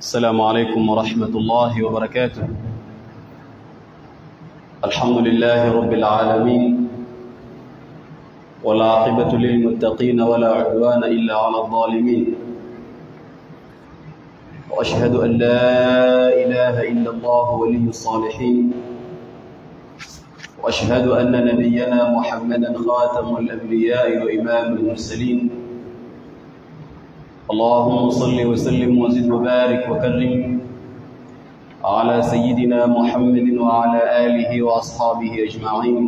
السلام عليكم ورحمة الله وبركاته الحمد لله رب العالمين والعاقبة للمتقين ولا عدوان إلا على الظالمين وأشهد أن لا إله إلا الله ولي الصالحين وأشهد أن نبينا محمدا خاتم الأنبياء وإمام المرسلين اللهم صل وسلم وزد وبارك وكرم على سيدنا محمد وعلى آله وأصحابه أجمعين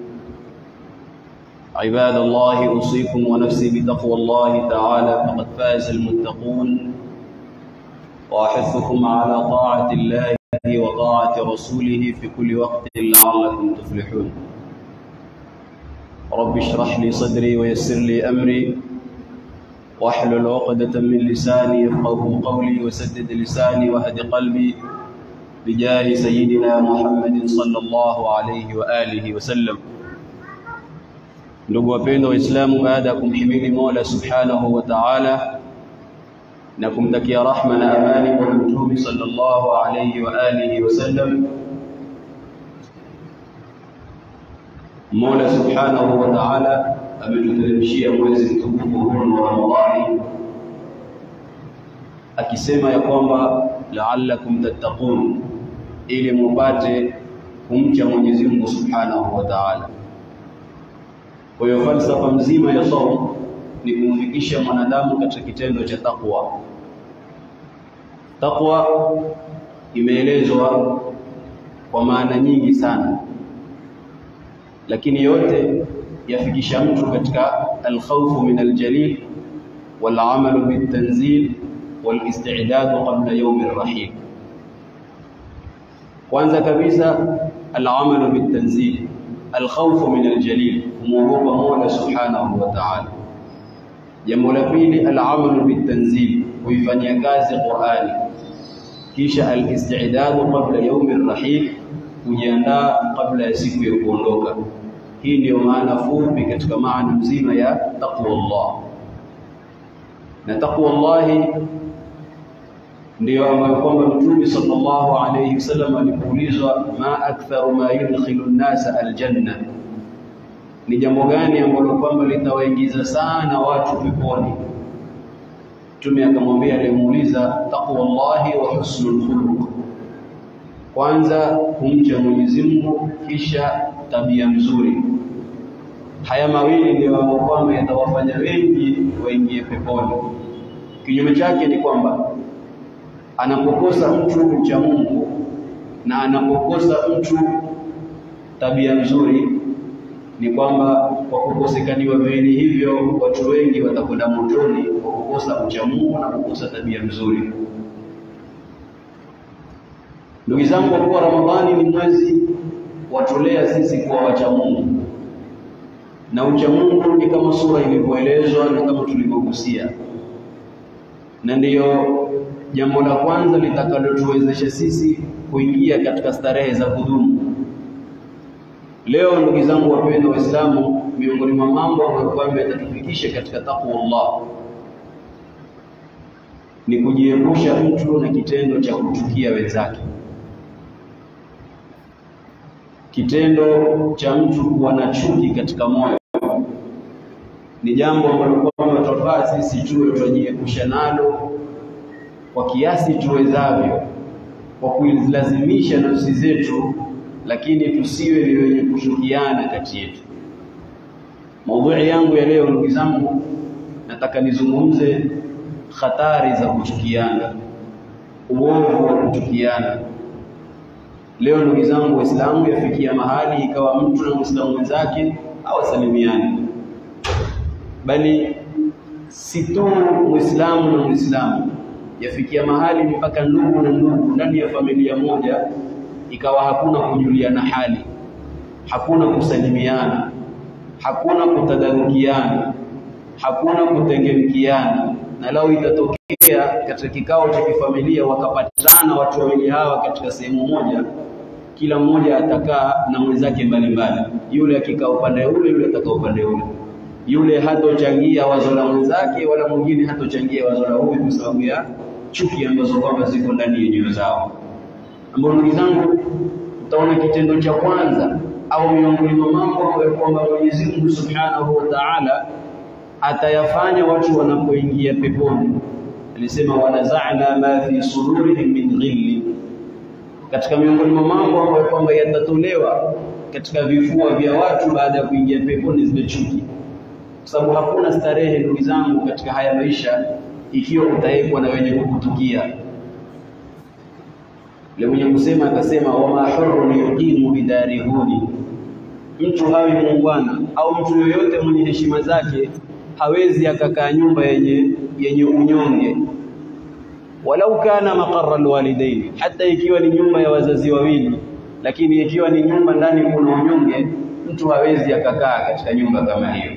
عباد الله أوصيكم ونفسي بتقوى الله تعالى فقد فاز المتقون وأحثكم على طاعة الله وطاعة رسوله في كل وقت لعلكم تفلحون رب اشرح لي صدري ويسر لي أمري واحلل عقدة من لساني يفقه قولي وسدد لساني واهد قلبي بجاه سيدنا محمد صلى الله عليه وآله وسلم ndugu wapendwa waislamu baada ya kumhimidi mola subhanahu wa taala na kumtakia rahma na amani kwa mtume sallallahu alayhi wa alihi wasallam mola subhanahu wa taala ametuteremshia mwezi mtukufu huu wa ramadhani akisema ya kwamba la'allakum tattaqun ili mupate kumcha Mwenyezi Mungu subhanahu wa ta'ala kwa hiyo falsafa mzima ya saum ni kumfikisha mwanadamu katika kitendo cha takwa. Takwa imeelezwa kwa maana nyingi sana, lakini yote yafikisha mtu katika alkhawfu min aljalil walamalu bitanzil walistidadu qabla yaumi rrahil. Kwanza kabisa alamalu bitanzil alkhawfu min aljalil, kumwogopa Mola subhanahu wa ta'ala. Jambo la pili alamalu bitanzil, kuifanyia kazi Qur'ani. Kisha alistidadu qabla yaumi rrahil, kujiandaa kabla ya siku ya kuondoka. Hii ndiyo maana fupi katika maana mzima ya taqwa Allah, na taqwa Allahi ndiyo ambayo kwamba Mtume sallallahu alayhi wasallam alipoulizwa ma aktharu ma yudkhilu an-nasa aljanna, ni jambo gani ambalo kwamba litawaingiza sana watu peponi? Mtume akamwambia aliyemuuliza, taqwallahi wa husnul khuluq, kwanza kumcha Mwenyezi Mungu, kisha tabia mzuri. Haya mawili ndio ambayo kwamba yatawafanya wengi waingie peponi. Kinyume chake ni kwamba anapokosa mtu mcha Mungu na anapokosa mtu tabia nzuri, ni kwamba kwa kukosekaniwa viwili hivyo, watu wengi watakwenda motoni kwa kukosa mcha Mungu na kukosa tabia nzuri. Ndugu zangu, kwa kuwa Ramadhani ni mwezi watolea sisi kuwa wacha Mungu, na ucha Mungu ni kama sura ilivyoelezwa na kama tulivyogusia, na ndiyo jambo la kwanza litakalotuwezesha sisi kuingia katika starehe za kudumu. Leo ndugu zangu wapendwa Waislamu, miongoni mwa mambo ambayo kwamba yatatufikisha katika takwa Allah ni kujiepusha mtu na kitendo cha kuchukia wenzake, kitendo cha mtu kuwa na chuki katika moyo ni jambo ambalo kwamba twafaa sisi tuwe twajiepusha nalo kwa kiasi tuwezavyo, kwa kuilazimisha nafsi zetu, lakini tusiwe ni wenye kushukiana kati yetu. Maudhui yangu ya leo, ndugu zangu, nataka nizungumze hatari za kuchukiana, uovu wa kuchukiana. Leo ndugu zangu Waislamu, yafikia mahali ikawa mtu na Muislamu mwenzake hawasalimiani, bali si tu Muislamu na Muislamu yafikia mahali mpaka ndugu na ndugu ndani ya familia moja ikawa hakuna kujuliana hali, hakuna kusalimiana, hakuna kutadarukiana, hakuna kutengemkiana. Na lau itatokea katika kikao cha kifamilia wakapatana watu wawili hawa katika sehemu moja, kila mmoja atakaa na mwenzake mbalimbali, yule akikaa upande ule, yule atakaa upande ule yule hatochangia wazo la mwenzake wala mwingine hatochangia wazo la huyu kwa sababu ya chuki ambazo kwamba ziko ndani ya nyoyo zao, ambao ndugu zangu, utaona kitendo cha kwanza au miongoni mwa mambo ambayo kwamba Mwenyezi Mungu Subhanahu wa Ta'ala atayafanya watu wanapoingia peponi. Alisema wanaza'na ma fi sudurihim min ghilli, katika miongoni mwa mambo ambayo kwamba yatatolewa katika vifua vya watu baada ya kuingia peponi zile chuki, kwa sababu hakuna starehe ndugu zangu katika haya maisha ikiwa utawekwa na wenye kukutukia. Yule mwenye kusema akasema, wama hurrun yuqimu bidarihuni, mtu hawi muungwana au mtu yoyote mwenye heshima zake hawezi akakaa nyumba yenye yenye unyonge, walau kana maqarra alwalidaini, hata ikiwa ni nyumba ya wazazi wawili, lakini ikiwa ni nyumba ndani kuna unyonge, mtu hawezi akakaa katika nyumba kama hiyo.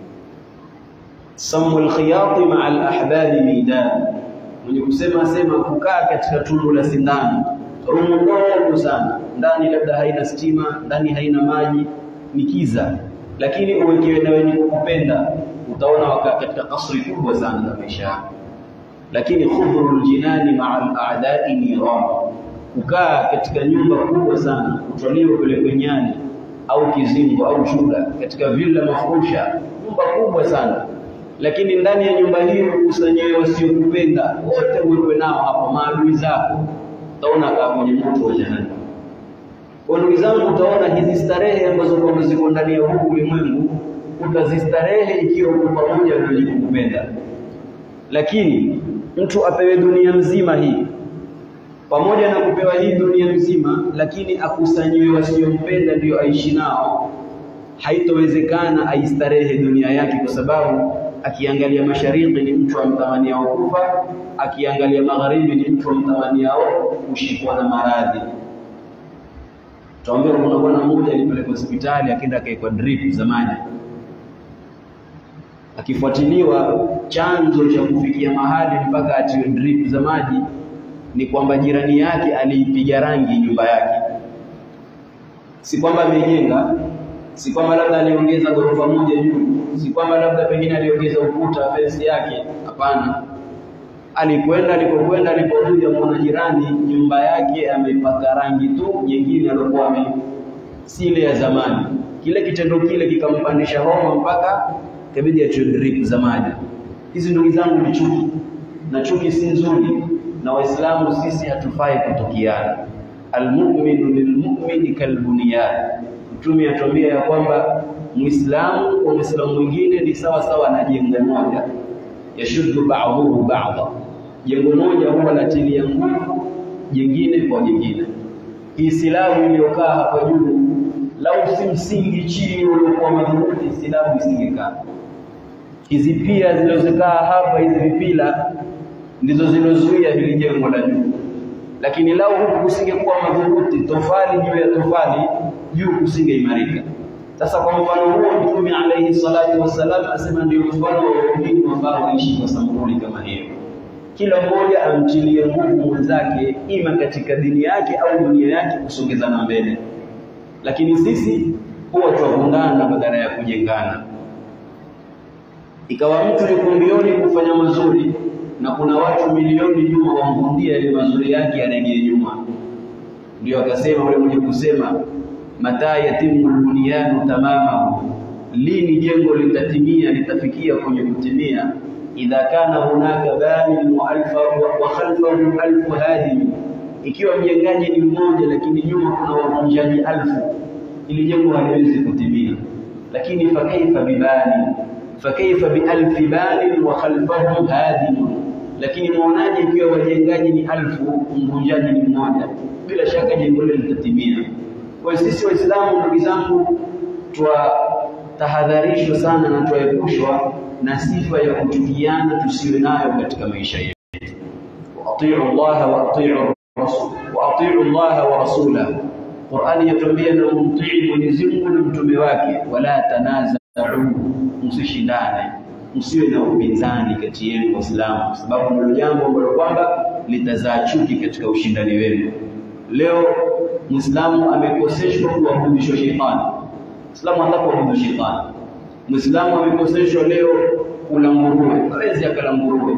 samu alkhiyati maa alahbabi midan, mwenye kusema sema kukaa katika tundu la sindano, rumu ndogo sana, ndani labda haina stima, ndani haina maji, ni kiza, lakini uwekewe na wenye kukupenda, utaona wakaa katika kasri kubwa sana za maisha yako. Lakini khudhrul jinani maa aladai niran, kukaa katika nyumba kubwa sana, kutwaliwa kule nyani au kizingo au chula, katika villa mafurusha, nyumba kubwa sana lakini ndani ya nyumba hiyo ukusanyiwe wasiokupenda wote, uwewe nao hapo, maadui zako, utaona kaa kwenye moto wa jahannam. Kwa ndugu zangu, utaona hizi starehe ambazo kwamba ziko ndani ya huu ulimwengu utazistarehe ikiwa uko pamoja na wenye kukupenda, lakini mtu apewe dunia mzima hii pamoja na kupewa hii dunia mzima, lakini akusanyiwe wasiompenda ndio aishi nao, haitowezekana aistarehe dunia yake, kwa sababu akiangalia mashariki ni mtu amtamaniao kufa, akiangalia magharibi ni mtu amtamaniao kushikwa na maradhi. Tuambia, kuna bwana mmoja alipelekwa hospitali akaenda akaekwa drip za maji, akifuatiliwa chanzo cha kufikia mahali mpaka atiwe drip za maji ni kwamba jirani yake aliipiga rangi nyumba yake, si kwamba amejenga si kwamba labda aliongeza ghorofa moja juu, si kwamba labda pengine aliongeza ukuta fensi yake. Hapana, alikwenda alipokwenda, aliporudi amwona jirani nyumba yake amepaka rangi tu nyingine aliokuwa ame si ile ya zamani. Kile kitendo kile kikampandisha homa mpaka kabidi atiwe drip za maji. Hizi ndugu zangu ni chuki, na chuki si nzuri, na Waislamu sisi hatufai kutukiana. Almuminu lilmumini kalbunyan Mtume atuambia ya kwamba Muislamu kwa Muislamu mwingine ni sawa sawa na jengo moja, yashuddu ba'dhuhu ba'dha, jengo moja huwa latilia nguvu jingine kwa jingine. Hii silabu iliyokaa hapa juu, lau si msingi chini uliokuwa madhubuti, silabu isingekaa. Hizi pia zilizokaa hapa, hizi vipila ndizo zilozuia hili jengo la juu, lakini lau huku kusingekuwa madhubuti, tofali juu ya tofali juu kusingeimarika. Sasa kwa mfano huo Mtume alayhi salatu wassalam asema ndio mfano wa waumini ambao waishi kwa sampuli kama hiyo, kila mmoja amtilie nguvu mwenzake, ima katika dini yake au dunia yake, kusongezana mbele. Lakini sisi huwa twavundana badala ya kujengana. Ikawa mtu yuko mbioni kufanya mazuri na kuna watu milioni nyuma wamvundia ile mazuri yake yarejee nyuma. Ndio akasema yule mwenye kusema mata yatimu lbunyanu tamamahu, lini jengo litatimia litafikia kwenye kutimia? Idha kana hunaka banin wa khalfahu alfu hadim, ikiwa mjengaji ni mmoja lakini nyuma kuna wavunjaji alfu, ili jengo haliwezi kutimia. Lakini fakaifa bibani fakaifa bialfi banin wa khalfahu hadim, lakini mwonaje ikiwa wajengaji ni alfu mvunjaji ni mmoja? Bila shaka jengo lile litatimia. Kwa sisi Waislamu, ndugu zangu, twatahadharishwa sana na twaepushwa na sifa ya kuchukiana tusiwe nayo katika maisha yetu. Waatiu llaha wa atiu rasul wa atiu llaha wa rasulahu, Qur'ani yatuambia na mumtii Mwenyezi Mungu na mtume wake, wala tanazau, msishindane, msiwe na upinzani kati yenu Waislamu, kwa sababu ndio jambo ambalo kwamba litazaa chuki katika ushindani wenu. Leo Muislamu amekoseshwa kuabudishwa shetani. Muislamu anataka kuabudu shetani. Muislamu amekoseshwa leo kula nguruwe, hawezi akala nguruwe.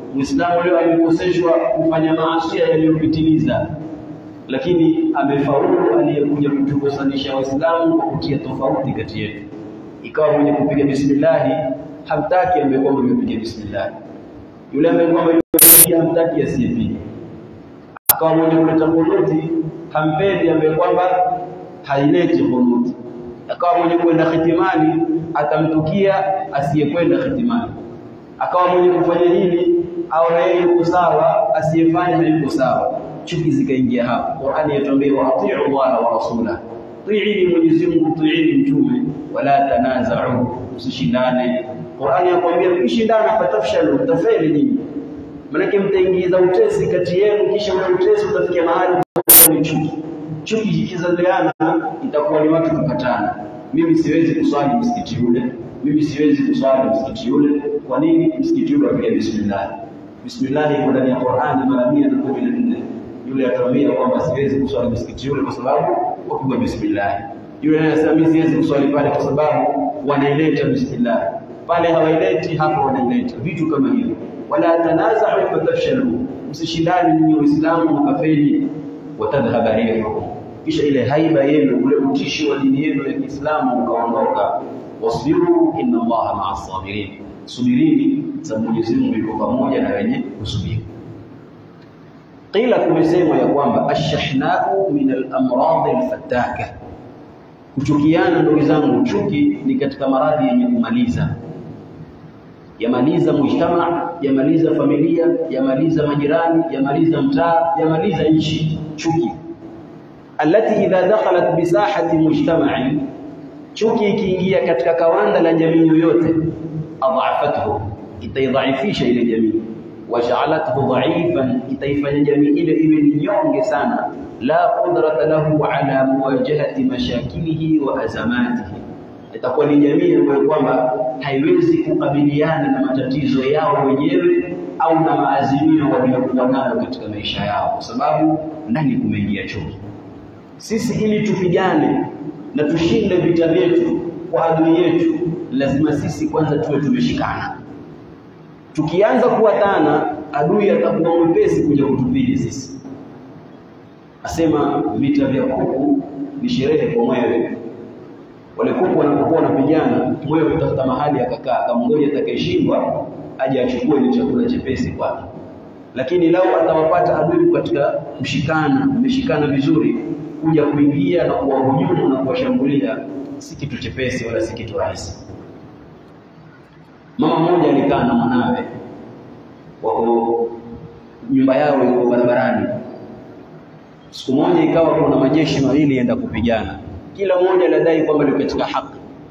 Muislamu leo amekoseshwa kufanya maasi yaliyopitiliza, lakini amefaulu aliyekuja kutukosanisha Waislamu kwa kutia tofauti kati yetu. Ikawa mwenye kupiga bismillahi hamtaki ambaye kwamba amepiga bismillahi, yule ambaye kwamba yupiga hamtaki asiyepiga, akawa mwenye kuleta kunuti hampendi ambaye kwamba haileti kunuti, akawa mwenye kwenda hitimani atamtukia asiyekwenda hitimani, akawa mwenye kufanya hili au yeye yuko sawa, asiyefanya hayuko sawa. Chuki zikaingia hapo. Qur'ani yatuambia wa atiu Allah wa rasulahu, tiini Mwenyezi Mungu, tiini mtume, wala tanaza'u, msishindane. Qur'ani yakwambia mkishindana fatafshalu, mtafeli nyinyi, manake mtaingiza utesi kati yenu, kisha ule utesi utafikia mahali ni chuki. Chuki zikizaliana itakuwa ni watu kupatana. Mimi siwezi kuswali msikiti ule, mimi siwezi kuswali msikiti ule. Kwa nini? Msikiti ule wapiga bismillah. Bismillah iko ndani ya Qur'ani mara mia na kumi na nne. Yule atawambia kwamba siwezi kuswali msikiti ule kwa sababu wapigwa bismillah. Yule anasema mimi siwezi kuswali pale kwa sababu wanaileta bismillah. Pale hawaileti, hapa wanaileta. Vitu kama hivyo. Wala tanaza'u fatafshalu, msishindane ninyi Waislamu mkafeli, watadhhaba rihukum kisha ile haiba yenu ule utishi wa dini yenu ya Kiislamu ukaondoka. Wasbiru inna Allaha maa sabirin, subirini sababu Mwenyezi Mungu yuko pamoja na wenye kusubiri. Qila, kumesema ya kwamba ashhahnau min al-amrad al-fattaka, kuchukiana. Ndugu zangu, chuki ni katika maradhi yenye kumaliza, yamaliza mujtama, yamaliza familia, yamaliza majirani, yamaliza mtaa, yamaliza nchi. Chuki allati idha dakhalat bisahati mujtama'in, chuki ikiingia katika kawanda la jamii yoyote, adhafathu, itaidhaifisha ile jamii, waja'alathu dha'ifan, itaifanya jamii ile iwe ni nyonge sana, la qudrata lahu ala muwajahati mashakilihi wa azamatihi, itakuwa ni jamii ambayo kwamba haiwezi kukabiliana na matatizo yao wenyewe au na maazimio waliokuwa nayo katika maisha yao, kwa sababu ndani kumeingia chuki. Sisi ili tupigane na tushinde vita vyetu kwa adui yetu, lazima sisi kwanza tuwe tumeshikana. Tukianza kuwatana, adui atakuwa mwepesi kuja kutupili sisi. Asema vita vya kuku ni sherehe kwa mwewe. Wale kuku wanapokuwa wanapigana, mwewe utafuta mahali akakaa, akamngoja atakayeshindwa aje achukue ile chakula chepesi kwake. Lakini lau atawapata adui katika kushikana, ameshikana vizuri kuja kuingia na kuwahujumu na kuwashambulia si kitu chepesi wala si kitu rahisi. Mama mmoja alikaa na mwanawe, wako nyumba yao iko barabarani. Siku moja ikawa kuna majeshi mawili yenda kupigana, kila mmoja ladai kwamba liko katika haki.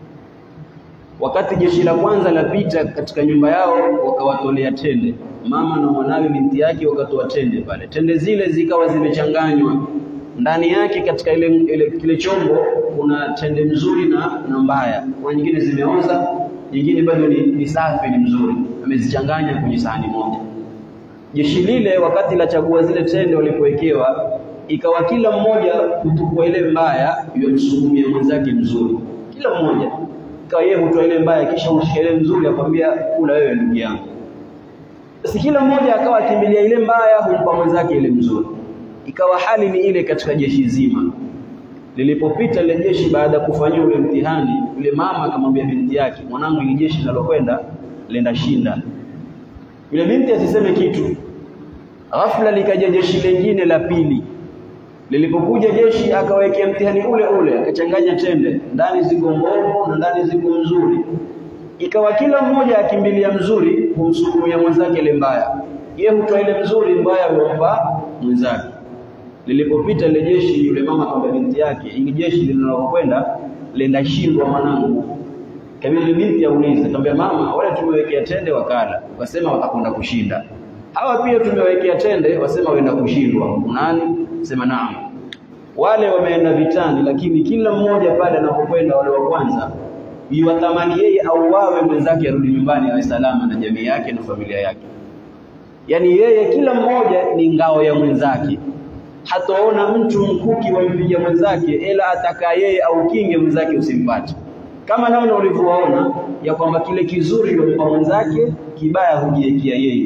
Wakati jeshi la kwanza lapita katika nyumba yao, wakawatolea tende, mama na mwanawe binti yake wakatoa tende pale. Tende zile zikawa zimechanganywa ndani yake katika ile, ile kile chombo kuna tende mzuri na, na mbaya. Kuna nyingine zimeoza, nyingine bado ni, ni safi, ni mzuri, amezichanganya kwenye sahani moja. Jeshi lile wakati la chagua zile tende walipowekewa, ikawa kila mmoja kutukua ile mbaya yamsukumia mwenzake mzuri, kila mmoja ikawa yeye hutoa ile mbaya, kisha ushika ile mzuri, akwambia kula wewe ndugu yangu. Basi kila mmoja akawa akimbilia ile mbaya, humpa mwenzake ile mzuri ikawa hali ni ile katika jeshi zima. Lilipopita ile jeshi baada ya kufanyia ule mtihani, yule mama akamwambia binti yake, mwanangu, ile jeshi linalokwenda lenda shinda. Yule binti asiseme kitu. Ghafla likaja jeshi lingine la pili. Lilipokuja jeshi akawekea mtihani ule ule, akachanganya tende, ndani ziko mbovu na ndani ziko nzuri. Ikawa kila mmoja akimbilia mzuri kumsukumia mwenzake ile mbaya, yeye hutoa ile mzuri, mbaya huomba mwenzake. Lilipopita ile jeshi, yule mama akamwambia binti yake, ili jeshi linalokwenda lenda shindwa mwanangu. Kabili binti aulize, akamwambia mama, wale tumewekea tende wakala, wasema watakwenda kushinda. Hawa pia tumewekea tende, wasema waenda kushindwa. Nani? Sema naam. Wale wameenda vitani, lakini kila mmoja pale anapokwenda, wale wa kwanza iwatamani yeye au wawe mwenzake arudi nyumbani awe salama na jamii yake na familia yake. Yaani yeye kila mmoja ni ngao ya mwenzake, hataona mtu mkuki wampiga mwenzake, ila ataka yeye au kinge mwenzake usimpate. Kama namna ulivyowaona ya kwamba kile kizuri yompa mwenzake, kibaya hujiekea yeye.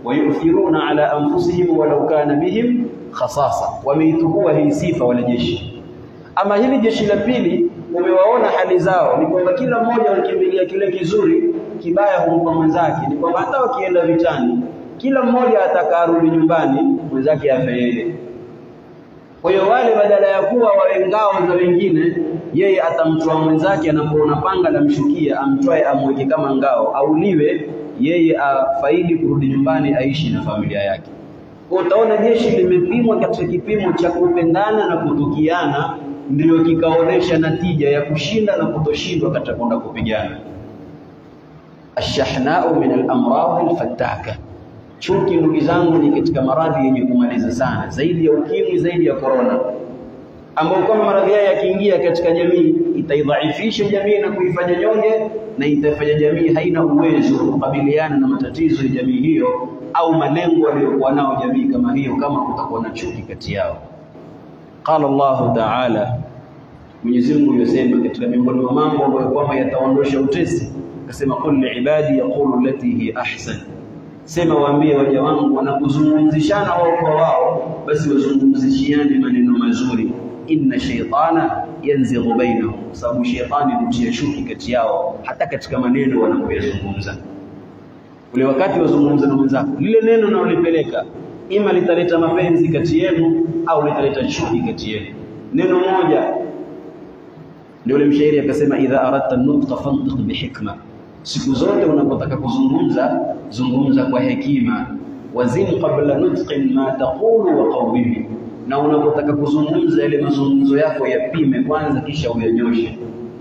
wayuthiruna ala anfusihim walau kana bihim khasasa, wameitukua hii sifa wale jeshi. Ama hili jeshi la pili, umewaona hali zao ni kwamba kila mmoja walikimbilia kile kizuri, kibaya humpa mwenzake. Ni kwamba hata wakienda vitani, kila mmoja atakarudi nyumbani, mwenzake afe yeye. Kwa hiyo wale badala ya kuwa wawe ngao za wengine, yeye atamtoa mwenzake anapoona panga la mshukia, amtwae amweke kama ngao, auliwe, yeye afaidi kurudi nyumbani, aishi na familia yake. Kwa utaona jeshi limepimwa katika kipimo cha kupendana na kutukiana, ndiyo kikaonesha natija ya kushinda na kutoshindwa katika kwenda kupigana. Ashahnau min al-amrad al-fattaka Chuki ndugu zangu ni katika maradhi yenye kumaliza sana, zaidi ya ukimwi, zaidi ya korona, ambayo kama maradhi haya yakiingia katika jamii itaidhaifisha jamii na kuifanya nyonge, na itafanya jamii haina uwezo wa kukabiliana na matatizo ya jamii hiyo au malengo aliyokuwa nao jamii kama hiyo, kama kutakuwa na chuki kati yao. Qala Allahu Ta'ala, Mwenyezi Mungu yosema katika miongoni mwa mambo ambayo kwamba yataondosha utesi, akasema qul liibadi yaqulu allati hi ahsan Sema waambie waja wangu wanapozungumzishana wao kwa wao, basi wazungumzishiane maneno mazuri. Inna shaytana yanzighu bainahum, kwa sababu shetani hutia shuki kati yao, hata katika maneno wanapoyazungumza. Ule wakati wazungumza na mwenzako, lile neno unalolipeleka ima litaleta mapenzi kati yenu au litaleta chuki kati yenu. Neno moja ndio ule mshairi akasema, idha aradta nutqa fantiq bihikma Siku zote unapotaka kuzungumza zungumza kwa hekima. Wazin qabla nutqin ma taqulu wa qawwimi, na unapotaka kuzungumza yale mazungumzo yako yapime kwanza, kisha uyanyoshe.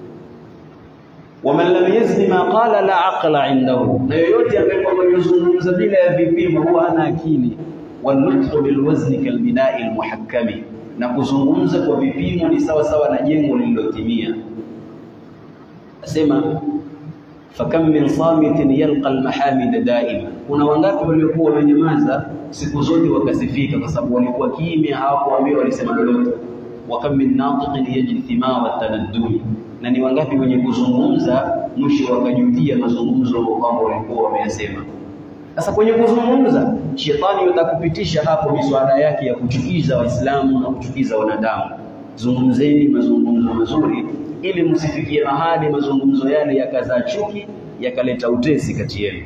Waman lam yazni ma qala la aqla indahu, na yoyote ambaye kwamba yozungumza bila ya vipimo huwa hana akili. Wanutqu bilwazni kalbinai almuhakkami, na kuzungumza kwa vipimo ni sawa sawa na jengo lililotimia. Asema fakam min samitin yalqa almahamida daima, kuna wangapi waliokuwa wamenyamaza siku zote wakasifika, kwa sababu walikuwa kimya, hawakuambiwa walisema lolote. Wa kam min natiqin yajri thimara tanaddumi, na ni wangapi wenye kuzungumza mwisho wakajutia mazungumzo ambao kwamba walikuwa wameyasema. Sasa kwenye kuzungumza, shetani yatakupitisha hapo miswada yake ya kuchukiza Waislamu na kuchukiza wanadamu. Zungumzeni mazungumzo mazuri ili msifikie mahali mazungumzo yale yakazaa chuki yakaleta utesi kati yenu.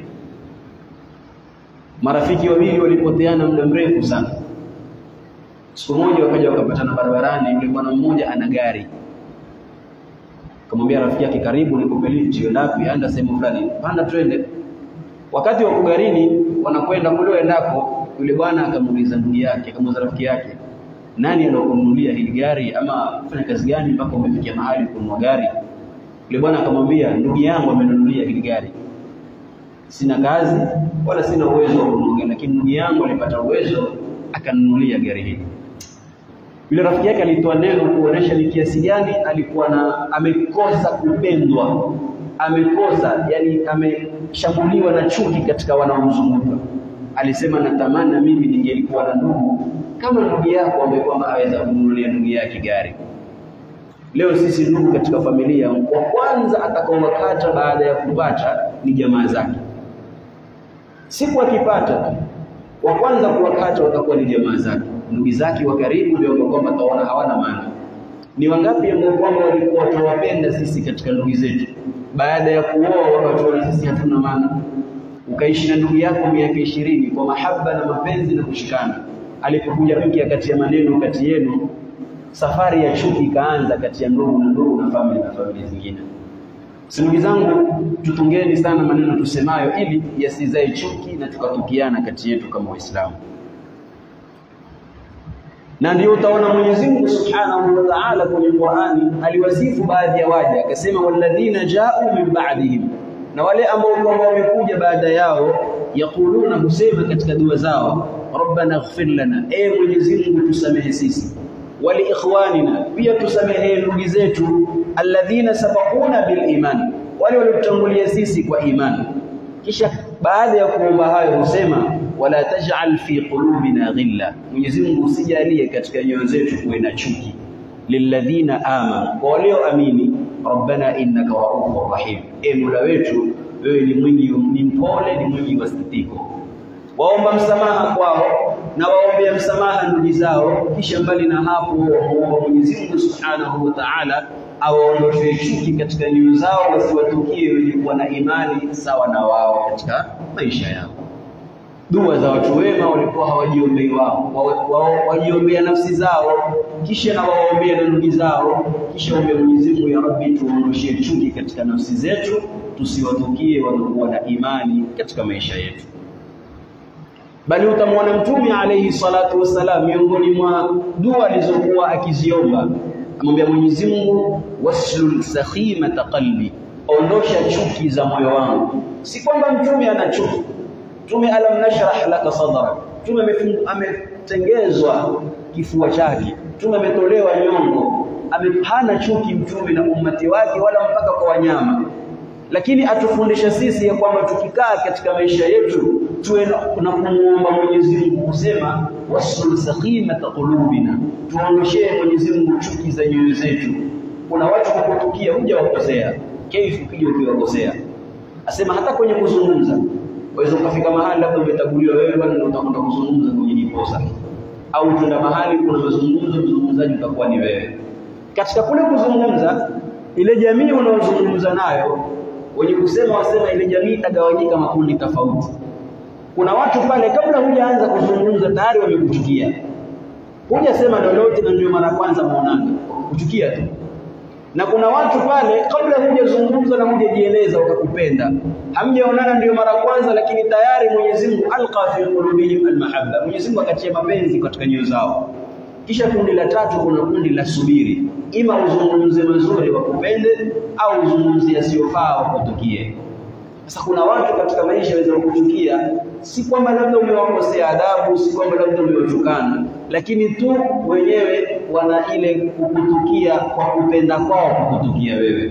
Marafiki wawili walipoteana muda mrefu sana. Siku moja wakaja wakapatana barabarani, yule bwana mmoja ana gari, akamwambia rafiki yake, karibu nikupe lift, uende wapi? Aenda sehemu fulani, panda twende. Wakati wa kugarini wanakwenda kule waendako, yule bwana akamuuliza ndugu yake, akamuuliza rafiki yake nani alokununulia hili gari ama fanya kazi gani mpaka umefikia mahali kununua gari? Yule bwana akamwambia, ndugu yangu amenunulia hili gari, sina kazi wala sina uwezo wa kununua, lakini ndugu yangu alipata uwezo akanunulia gari hili. Yule rafiki yake alitoa neno kuonesha ni kiasi gani alikuwa na amekosa kupendwa, amekosa yani, ameshambuliwa na chuki katika wanaomzunguka. Alisema, natamani na mimi ningelikuwa na ndugu kama ndugu yako ambaye kwamba aweza kumnunulia ndugu yake gari. Leo sisi ndugu katika familia, wa kwanza atakaowakata baada ya kupata ni jamaa zake. Siku akipata wa kwanza kuwakata watakuwa ni jamaa zake, ndugu zake wa karibu, ndio kwamba taona hawana maana. Ni wangapi ambao kwamba walikuwa tunawapenda sisi katika ndugu zetu, baada ya kuoa wakatuona sisi hatuna maana. Ukaishi na ndugu yako miaka ishirini kwa mahaba na mapenzi na kushikana alipokuja mke kati ya maneno kati yenu, safari ya chuki ikaanza kati ya ndugu na ndugu na familia na familia zingine. Si ndugu zangu, tutungeni sana maneno tusemayo, ili yasizae chuki na tukatukiana kati yetu kama Waislamu. Na ndio utaona Mwenyezi Mungu Subhanahu wa Ta'ala kwenye Qur'ani aliwasifu baadhi ya waja, akasema walladhina ja'u min ba'dihim, na wale ambao kwamba wamekuja baada yao, yaquluna, husema katika dua zao rabbana ighfir lana, e Mwenyezi Mungu tusamehe sisi, wali ikhwanina, pia tusamehe ndugu zetu, alladhina sabaquna bil iman, wale waliotutangulia sisi kwa imani. Kisha baada ya kuomba hayo husema wala taj'al fi qulubina ghilla, Mwenyezi Mungu usijalie katika nyoyo zetu kuwe na chuki, lilladhina amanu, kwa walioamini, rabbana innaka raufur rahim, e Mola wetu wewe ni mwingi, ni mpole, ni mwingi wa sikitiko waomba msamaha kwao na waombea msamaha ndugu zao, kisha mbali na hapo wamuomba Mwenyezi Mungu Subhanahu wa Ta'ala awaondoshe chuki katika nyoyo zao, wasiwatukie wenye kuwa na imani sawa na wao katika maisha yao. Dua za watu wema walikuwa hawajiombei wao, wajiombea nafsi zao, kisha na waombea na ndugu zao, kisha waombe Mwenyezi Mungu, ya Rabbi, tuondoshie chuki katika nafsi zetu, tusiwatukie waliokuwa na imani katika maisha yetu bali utamwona Mtume alayhi salatu wassalam, miongoni mwa dua alizokuwa akiziomba, amwambia Mwenyezi Mungu, waslul sakhimata qalbi, ondosha chuki za moyo wangu. Si kwamba mtume ana chuki. Mtume alam nashrah laka sadrak, mtume ametengezwa kifua chake, mtume ametolewa nyongo, amehana chuki mtume na ummati wake, wala mpaka kwa wanyama lakini atufundisha sisi ya kwamba tukikaa katika maisha yetu tuwe na kumuomba Mwenyezi Mungu kusema wasul sakhimata qulubina, tuondoshee Mwenyezi Mungu chuki za nyoyo zetu. Kuna watu kukutukia huja wakosea, kaifu ukija ukiwakosea, asema hata kwenye kuzungumza waweza ukafika mahali labda umetaguliwa wewe bwana, ndio utakwenda kuzungumza kwenye niposa, au tunda mahali kuna mazungumzo, mzungumzaji utakuwa ni wewe. Katika kule kuzungumza, ile jamii unaozungumza nayo wenye kusema wasema ile jamii itagawanyika makundi tofauti. Kuna watu pale kabla hujaanza kuzungumza tayari wamekuchukia, hujasema lolote na ndio mara kwanza muonana, kuchukia tu. Na kuna watu pale kabla hujazungumza na hujajieleza wakakupenda, hamjaonana ndio mara kwanza, lakini tayari Mwenyezi Mungu alqa fi qulubihim almahabba, Mwenyezi Mungu akatia mapenzi katika nyoyo zao. Kisha kundi la tatu, kuna kundi la subiri, ima uzungumze mazuri wakupende au uzungumzie yasiyofaa wakutukie. Sasa kuna watu katika maisha waweza kukuchukia, si kwamba labda umewakosea adabu, si kwamba labda umewatukana, lakini tu wenyewe wana ile kukutukia kwa kupenda kwao kukutukia wewe.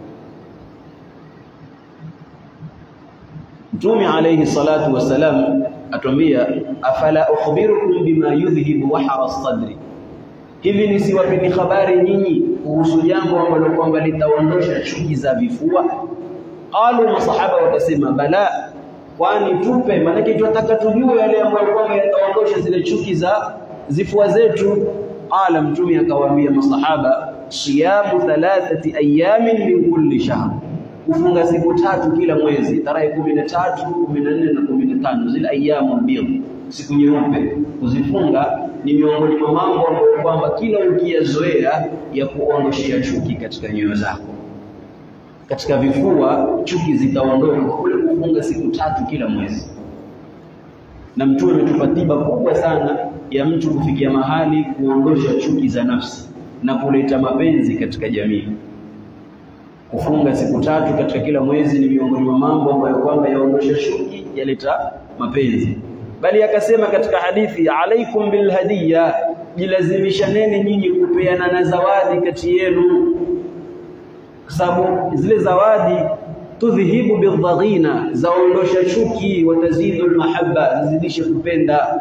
Mtume alayhi salatu wassalam atuambia, afala ukhbirukum bima yudhhibu wahara sadri, hivi nisiwapeni habari nyinyi kuhusu jambo ambalo kwamba litaondosha chuki za vifua? Qalu, masahaba wakasema bala, kwani tupe, maanake tunataka tujue yale ambayo kwamba yataondosha zile chuki za zifua zetu. Qala, mtume akawaambia masahaba, siyamu thalathati ayamin min kulli shahr, kufunga siku tatu kila mwezi, tarehe kumi na tatu, kumi na nne na kumi na tano, zile ayamu bidh, siku nyeupe, kuzifunga ni miongoni mwa mambo ambayo kwamba kila ukiyazoea ya kuondoshea chuki katika nyoyo zako katika vifua chuki zitaondoka kwa kule kufunga siku tatu kila mwezi. Na Mtume ametupa tiba kubwa sana ya mtu kufikia mahali kuondosha chuki za nafsi na kuleta mapenzi katika jamii. Kufunga siku tatu katika kila mwezi ni miongoni mwa mambo ambayo kwamba yaondosha chuki, yaleta mapenzi. Bali akasema katika hadithi, alaikum bilhadiya, jilazimishaneni nyinyi kupeana na zawadi kati yenu kwa sababu zile zawadi tudhhibu bildhaghina, zaondosha chuki, watazidu almahabba, zizidishe kupenda.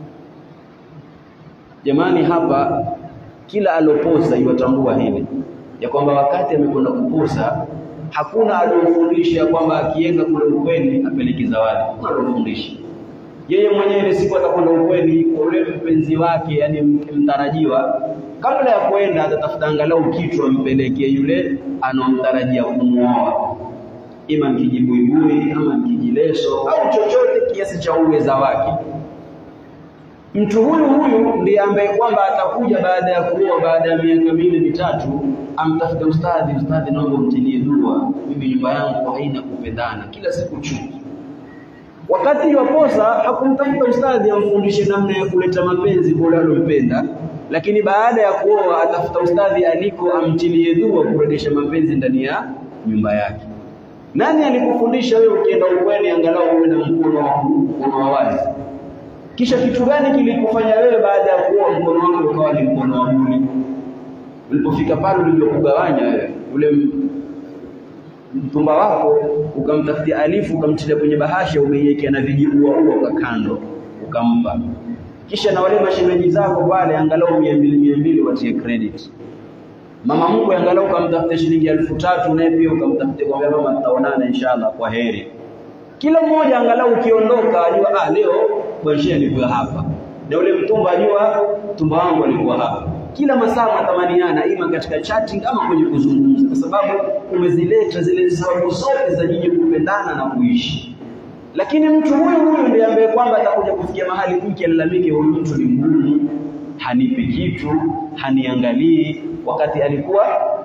Jamani, hapa kila aloposa iwatambua hili ya kwamba wakati amekwenda kuposa hakuna aliyofundisha kwamba akienda kule ukweni apeleke zawadi, hakuna aliyofundisha yeye mwenyewe ile siku atakwenda ukweni kwa ule mpenzi wake, yani mtarajiwa, kabla ya kwenda atatafuta angalau kitu ampelekee yule anaomtarajia kumwoa, ima mkijibuibui ama mkijileso au chochote kiasi cha uweza wake. Mtu huyu huyu ndiye ambaye kwamba atakuja baada ya kuoa, baada ya miaka miwili mitatu, amtafute ustadhi, ustadhi, naomba mtilie dua, mimi nyumba yangu haina kupendana, kila siku chuki wakati waposa hakumtafuta ustadhi amfundishe namna ya kuleta mapenzi kwa yule alompenda, lakini baada ya kuoa atafuta ustadhi aliko amtilie dua kurejesha mapenzi ndani ya nyumba yake. Nani alikufundisha wewe ukienda ukweni angalau uwe na mkono wa wazi? Kisha kitu gani kilikufanya wewe baada ya kuoa mkono wako ukawa ni mkono wa buli? Ulipofika pale ulivyokugawanya wewe ule mtumba wako ukamtafutia alifu ukamtilia kwenye bahasha umeiwekea na vijiua ua kwa kando ukampa, kisha na wale mashemeji zako pale angalau mia mbili mia mbili watie credit. Mama mkwe angalau ukamtafutia shilingi elfu tatu naye pia ukamtafutia kwambia mama, tutaonana inshallah, kwa heri. Kila mmoja angalau ukiondoka ajua ah, leo bwanshia alikuwa hapa na ule mtumba ajua mtumba wangu alikuwa hapa. Kila masaa matamaniana, ima katika chatting ama kwenye kuzungumza, kwa sababu umezileta zile sababu zote za nyinyi kupendana na kuishi. Lakini mtu huyu huyu ndiye ambaye kwamba atakuja kufikia mahali mke alalamike, huyu mtu ni mgumu, hanipi kitu, haniangalii, wakati alikuwa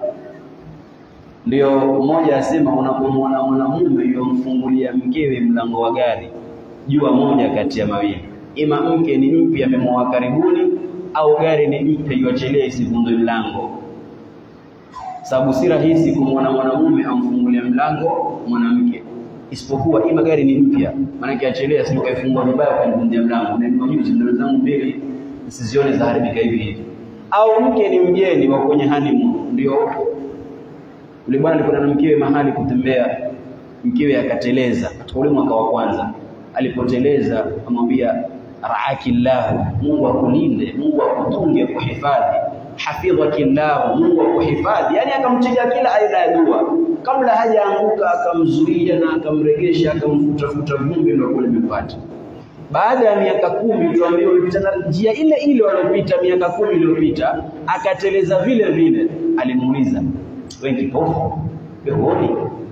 ndio mmoja asema, unapomwona mwanamume yomfungulia mkewe mlango wa gari, jua moja kati ya mawili, ima mke ni mpya amemwoa karibuni, au gari ni mpya iwachelee isivunjwe mlango. Sababu si rahisi kumwona mwanamume amfungulia mlango mwanamke, isipokuwa ima gari ni mpya, maanake achelea, sio kaifungua vibaya kanivunjia mlango, na juzi ndio zangu mbili nisizione zaharibika hivi hivi, au mke ni mgeni wa kwenye honeymoon, ndio yule bwana alikwenda na mkewe mahali kutembea, mkewe akateleza katika ule mwaka wa kwanza. Alipoteleza amwambia raaki llahu, Mungu akulinde, Mungu akutunge, akuhifadhi, hafidhaki llahu, Mungu akuhifadhi. Yani akamtilia kila aina ya dua kabla hajaanguka, akamzuia na akamregesha, akamfutafuta vumbi, ndio kule imepata. Baada ya miaka kumi tuambiwa ulipita njia ile ile waliopita miaka kumi iliyopita, akateleza vile vile. Alimuuliza, wewe kipofu huoni?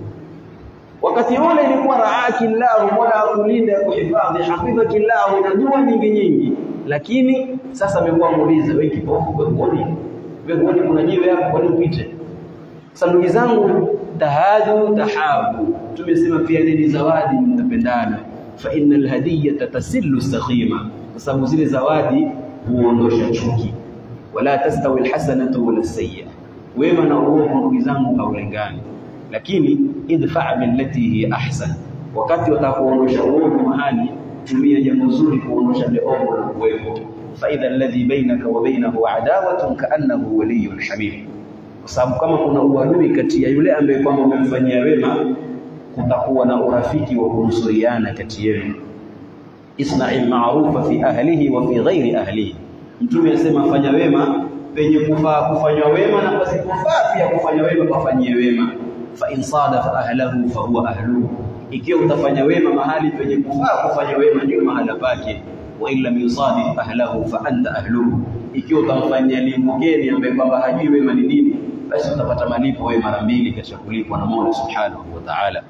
Wakati ule ilikuwa raaki llahu, mola akulinde akuhifadhi, hafidhaki llahu, na dua nyingi nyingi. Lakini sasa amekuwa muuliza, wewe kipofu wewe huoni? Wewe huoni kuna jiwe hapo, kwani upite? Sasa ndugu zangu, tahadu tahabu, tumesema pia nini? Zawadi mtapendana, fa innal hadiyata tasillu sakhima, kwa sababu zile zawadi huondosha chuki. Wala tastawi alhasanatu wala sayyi'a wema na uovu ndugu zangu haulingani, lakini idfa billati hiya ahsan. Wakati watakuondosha uovu mahali, tumia jambo zuri kuondosha ile ovu na kuwepo. Fa idha alladhi bainaka wa bainahu adawatun kaannahu waliyyun hamim, kwa sababu kama kuna uadui kati ya yule ambaye kwamba umemfanyia wema, kutakuwa na urafiki wa kunusuriana kati yenu. Isna'il ma'rufa fi ahlihi wa fi ghairi ahlihi, Mtume asema fanya wema penye kufaa kufanywa wema na pasipofaa pia kufanya wema pafanyie wema. Fa in sadafa ahlahu fa huwa ahluhu, ikiwa utafanya wema mahali penye kufaa kufanya wema ndio mahala pake. Wa in lam yusadif ahlahu fa anta ahluhu, ikiwa utamfanyia ni mgeni ambaye kwamba hajui wema ni nini, basi utapata malipo wewe mara mbili katika kulipwa na Mola Subhanahu wa Ta'ala.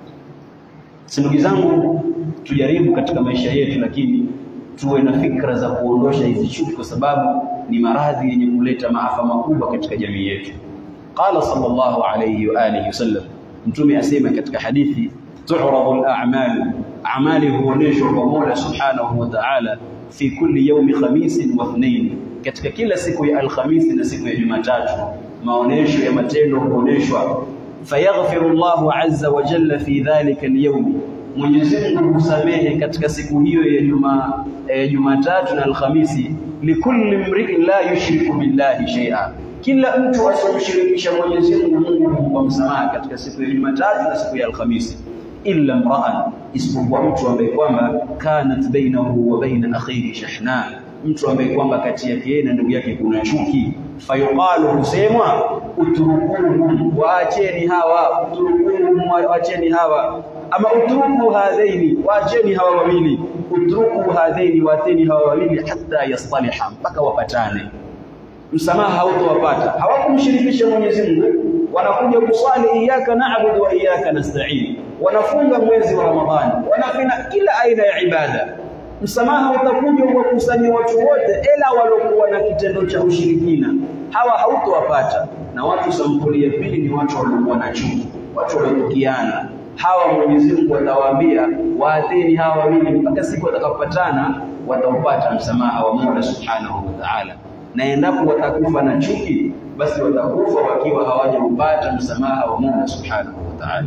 Ndugu zangu, tujaribu katika maisha yetu, lakini tuwe na fikra za kuondosha hizi chuki, kwa sababu ni maradhi yenye kuleta maafa makubwa katika jamii yetu. Qala sallallahu alayhi wa alihi wasallam, Mtume asema katika hadithi, tu'radu al-a'mal, amali huoneshwa kwa Mola Subhanahu wa Ta'ala, fi kulli yawmi khamisin wa ithnain, katika kila siku ya Alhamisi na siku ya Jumatatu, maonesho ya matendo huoneshwa. Fayaghfiru Allahu azza wa jalla fi dhalika al-yawm Mwenyezi Mungu husamehe katika siku hiyo ya juma eh, Jumatatu na Alhamisi, likulli mri'in la yushriku billahi shay'a, kila mtu asiyomshirikisha Mwenyezi Mungu, Mungu humpa msamaha katika siku ya Jumatatu na siku ya Alhamisi, illa mra'an, isipokuwa mtu ambaye kwamba kanat bainahu wa baina akhihi shahna, mtu ambaye kwamba kati yake yeye na ndugu yake kuna chuki. Fayuqalu, husemwa utrukuhum, waacheni hawa, utrukuhum, waacheni hawa ama utruku hadhaini, waacheni hawa wawili, utruku hadhaini, waateni hawa wawili, hatta yastaliha, mpaka wapatane. Msamaha hautowapata, hawakumshirikisha Mwenyezi Mungu, wanakuja kuswali iyyaka na'budu wa iyyaka nasta'in, wanafunga mwezi wa Ramadhani, wanafanya kila aina ya ibada. Msamaha utakuja kuwakusanya watu wote, ila waliokuwa na kitendo cha ushirikina, hawa hautowapata. Na watu sampuli ya pili ni watu waliokuwa na chuki, watu waliochukiana hawa Mwenyezi Mungu atawaambia waatheni hawa wawili mpaka siku watakapopatana, wataupata msamaha wa Mola Subhanahu wa Ta'ala. Na endapo watakufa na chuki, basi watakufa wakiwa hawajaupata msamaha wa Mola Subhanahu wa Ta'ala.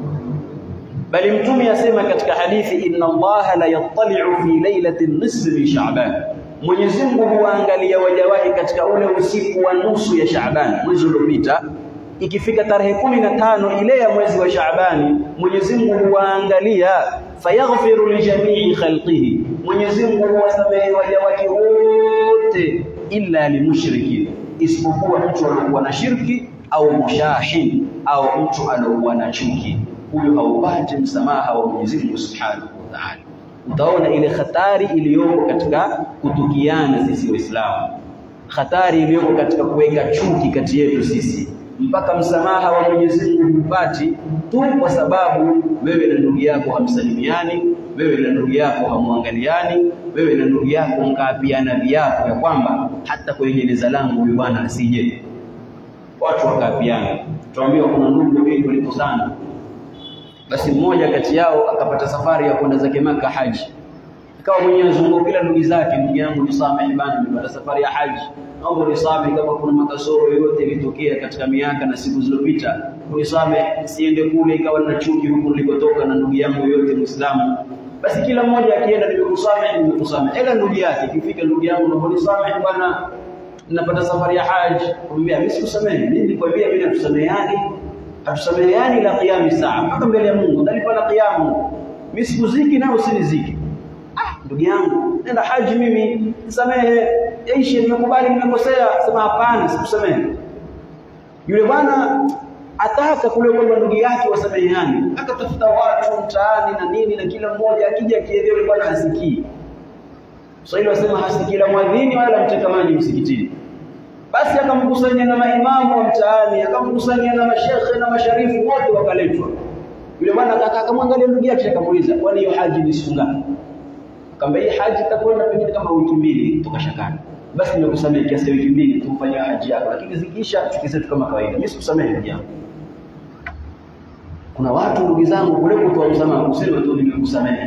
Bali Mtume asema katika hadithi, inna Allaha la yattali'u fi lailati nisfi min Sha'ban, Mwenyezi Mungu huwaangalia waja wake katika ule usiku wa nusu ya Sha'ban, mwezi uliopita ikifika tarehe kumi na tano ile ya mwezi wa Shaabani, Mwenyezi Mungu huwaangalia, fayaghfiru lijamii khalqihi, Mwenyezi Mungu huwasamehe waja wake wote, illa limushrikin, isipokuwa mtu aliyokuwa na shirki au mushahin au mtu aliyokuwa na chuki. huyo haupati msamaha wa Mwenyezi Mungu Subhanahu wa Ta'ala. Utaona ile hatari iliyoko katika kutukiana sisi Waislamu, hatari iliyoko katika kuweka chuki kati yetu sisi, mpaka msamaha wa Mwenyezi Mungu hupati tu kwa sababu wewe na ndugu yako hamsalimiani, wewe na ndugu yako hamwangaliani, wewe na ndugu yako mkaapiana viapo ya kwamba hata kwenye jeneza langu huyu bwana asije. Watu wakaapiana, tuambiwa kuna ndugu wawili walikosana basi mmoja kati yao akapata safari ya kwenda zake Maka haji, ikawa mwenyewe azunguka kila ndugu zake, ndugu yangu nisamehe bana, nimepata safari ya haji, naomba nisamehe kama kuna makasoro yoyote ilitokea katika miaka na siku zilizopita, unisamehe siende kule ikawa na chuki huku nilikotoka na ndugu yangu yoyote Muislamu. Basi kila mmoja akienda, nimekusamehe, nimekusamehe, ila ndugu yake ikifika, ndugu yangu naomba nisamehe bwana, ninapata safari ya haji, kumwambia mimi sikusamehe, mimi nilikwambia mimi natusameheani hatusameheani ila qiyami saa, mpaka mbele ya Mungu ndalipa na qiyamu. Mimi sikuziki na usiniziki. Ah, ndugu yangu, nenda haji, mimi nisamehe, ishi, nimekubali, nimekosea. Sema hapana, sikusamehe. Yule bwana ataka kule kwamba ndugu yake wasameheani, akatafuta watu mtaani na nini, na kila mmoja akija akielea yule bwana hasikii. Swahili wasema hasikii la mwadhini wala mteka maji msikitini basi akamkusanya na maimamu wa mtaani, akamkusanya na mashekhe na masharifu wote wakaletwa. Yule bwana kaka akamwangalia ndugu yake akamuuliza, kwani hiyo haji ni siku ngapi? Akamwambia hii haji itakwenda pengine kama wiki mbili toka shakani. Basi nimekusamehe kiasi wiki mbili tumfanyie haji yako, lakini zikiisha tukisetu kama kawaida. Mimi sikusamehe ndugu yangu. Kuna watu ndugu zangu kule kutoa msamaha kusema tu nimekusamehe.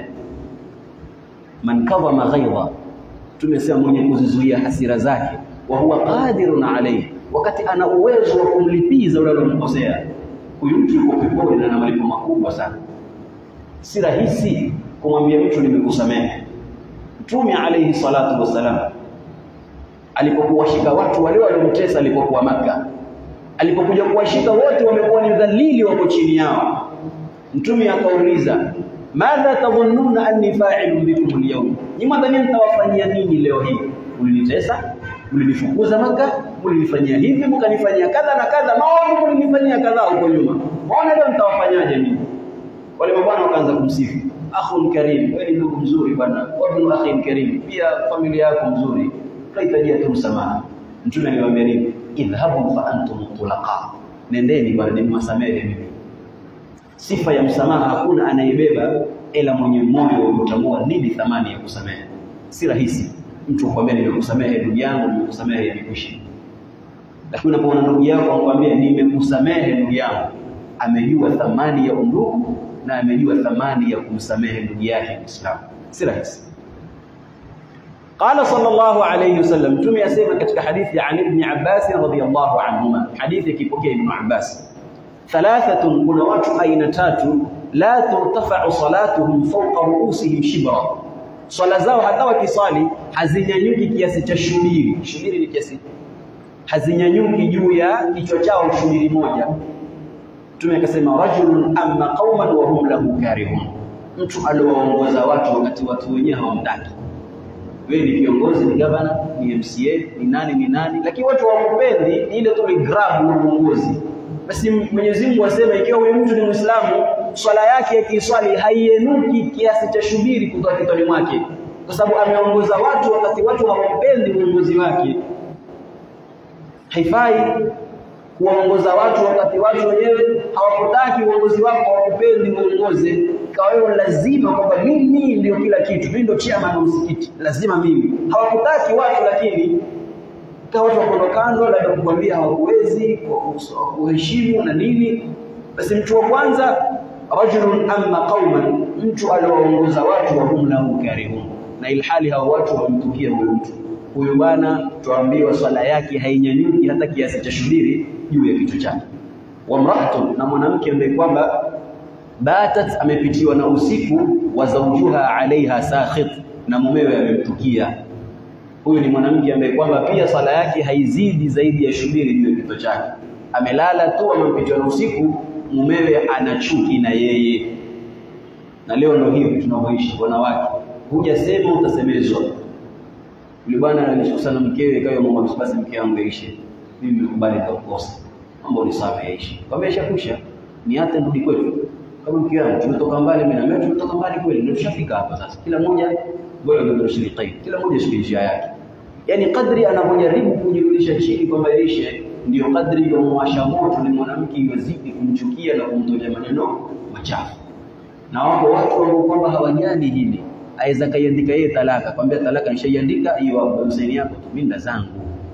Man kadhama ghaidha, tumesema mwenye kuzizuia hasira zake wa huwa qadirun alayhi, wakati ana uwezo wa kumlipiza yule aliyomkosea. Huyu mtu yuko peponi na ana malipo makubwa sana. Si rahisi kumwambia mtu nimekusamehe. Mtume alayhi salatu wassalam alipokuwa shika watu wale waliomtesa alipokuwa Maka, alipokuja kuwashika wote wamekuwa ni dhalili, wako chini yao. Mtume akauliza, madha tadhunnuna anni fa'ilun bikum al-yawm, ni mwadhani nitawafanyia nini leo hii? Ulinitesa, mlinifukuza Maka, mlinifanyia hivi, mkanifanyia kadha na kadha, maovu mlinifanyia kadha huko nyuma. Mbona leo nitawafanyaje mimi? Wale mabwana wakaanza kumsifu, akhun karim, wewe ni ndugu mzuri bwana, wabnu akhin karim, pia familia yako mzuri, tunahitajia tu msamaha. Mtume aliwaambia nini? Idhhabu fa antum tulaqa, nendeni bwana, nimwasamehe mimi. Sifa ya msamaha hakuna anayebeba ila mwenye moyo wa kutambua nini thamani ya kusamehe. Si rahisi mtu kukwambia nimekusamehe ndugu yangu, nimekusamehe imekwisha. Lakini unapoona ndugu yako anakuambia nimekusamehe ndugu yangu, amejua thamani ya undugu na amejua thamani ya kumsamehe ndugu yake Muislamu. Si rahisi. Qala sallallahu alayhi wasallam, Mtume asema katika hadithi ya Ibn Abbas radhiyallahu anhuma, hadithi ikipokea Ibn Abbas, thalathatun, kuna watu aina tatu, la turtafa'u salatuhum fawqa ru'usihim shibra swala zao hata wakiswali hazinyanyuki kiasi cha shubiri. Shubiri ni kiasi, hazinyanyuki juu ya kichwa chao shubiri moja. Mtume akasema rajulun amma qauman wa hum lahu karihun, mtu aliowaongoza watu wakati watu wenyewe hawamtaki. Wewe ni kiongozi, ni gavana, ni MCA, ni nani ni nani, lakini watu hawakupendi, ni ile tu ni grab na uongozi. Basi Mwenyezi Mungu asema ikiwa huyu mtu ni Muislamu swala yake yakiswali haienuki kiasi cha shubiri kutoka kitoni mwake, kwa sababu ameongoza watu wakati watu hawampendi uongozi wake. Haifai kuwaongoza watu wakati watu wenyewe hawakutaki uongozi wako, hawakupendi uongoze. Ikawa wewe lazima kwamba mimi ndio kila kitu, mimi ndio chairman wa msikiti, lazima mimi. Hawakutaki watu, lakini ikawa watu wako kando, labda kukwambia hawakuwezi kuheshimu na nini. Basi mtu wa kwanza rajulun amma qauman, mtu aliowaongoza watu wa hum lahu karihun, na ilhali hao watu wamtukia huyo mtu. Huyo bwana tuambiwa swala yake hainyanyuki hata kiasi cha shubiri juu ya kichwa chake. Wa mraatun, na mwanamke ambaye kwamba batat, amepitiwa na usiku, wa zawjuha alaiha sakhit, na mumewe amemtukia. Huyu ni mwanamke ambaye kwamba pia swala yake haizidi zaidi ya shubiri juu ya kichwa chake. Amelala tu, amepitiwa na usiku mumewe ana chuki na yeye. Na leo ndio hivi tunavyoishi wanawake, hujasema utasemezwa. Yule bwana alishuka na mkewe, ikawa mama basi, mke wangu yaishe, mimi nimekubali nitakukosa, mambo ni sawa, yaishi kwambia, ishakusha ni hata rudi kwetu. kama mke wangu tumetoka mbali mimi na wewe tumetoka mbali kweli ndio tushafika hapa sasa kila mmoja bora ndio shirika kila mmoja shike njia yake yani kadri anapojaribu kujirudisha chini kwa maisha ndio kadri ya mwasha moto ni mwanamke yozidi kumchukia na kumtolea maneno machafu na wako watu ambao kwamba hawajali hili aweza kaiandika yeye talaka kwambia talaka nishaiandika hiyo Hussein yako tu mimi zangu